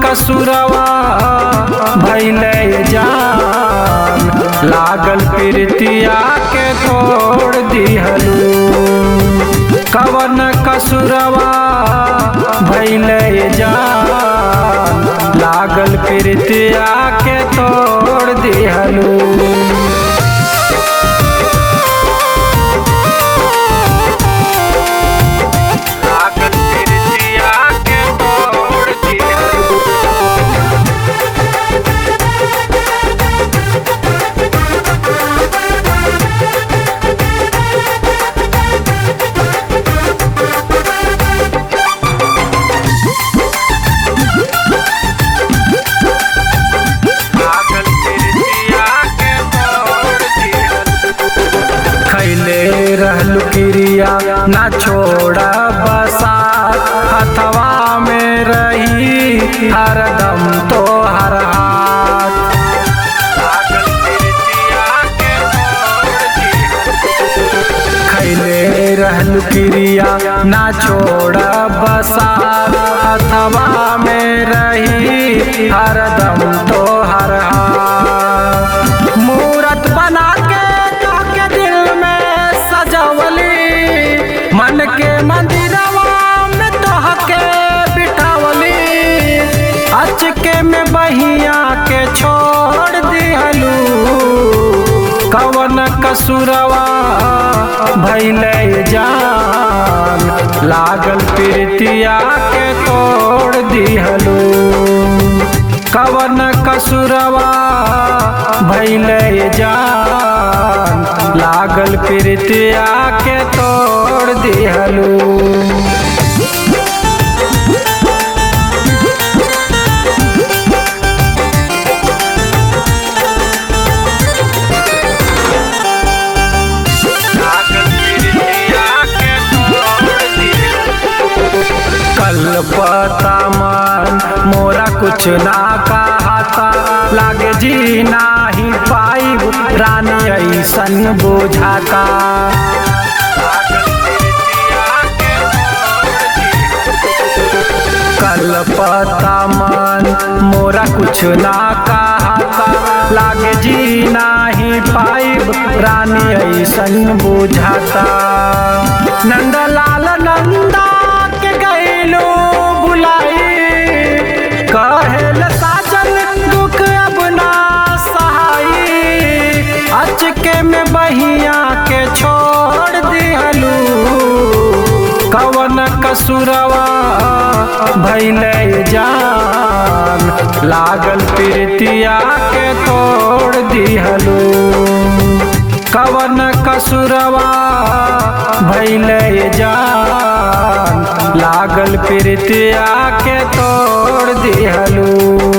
कसुरवा भैले जान लागल प्रीतिया के तोड़ दिहलू कवन कसुरवा भैले जान लागल प्रीतिया के तोड़ दिहलू लागल प्रीतिया के तोड़ दिहलू लागल प्रीतिया के तोड़ दिहलू खैले रहलू क्रिया ना छोड़ा बसात हथवा में रही हरदम तो हर हाथ लागल प्रीतिया के तोड़ दिहलू खैले रहलू क्रिया ना छोड़ा बसात हथवा में रही हरदम तो हर हाथ मूरत बना के के दिल में सजवली मन के मंदिरवा में तोहके बिठावली अचके में बहिया के छोड़ दिहलू कवन कसुरवा भैले जान लागल प्रीतिया के तोड़ दिहलू कवन कसुरवा भैले जान लागल प्रीतिया के तोड़ दिहलू कल पता मन मोरा कुछ ना कहता लागे जी नाही पाई रानी ऐसन बुझाता कल पता मन मोरा कुछ ना कहता लागे जी नाही पाई रानी ऐसन बुझाता नंदलाल नंदा के गैलो बुलाई कहेल साजन दुख अब ना सहाई अचके में बहिया के छोड़ दिहलू कवन कसुरवा भैले जान लागल प्रीतिया के तोड़ दिहलू कवन कसुरवा भैले जान लागल प्रीतिया के तोड़ दिहलू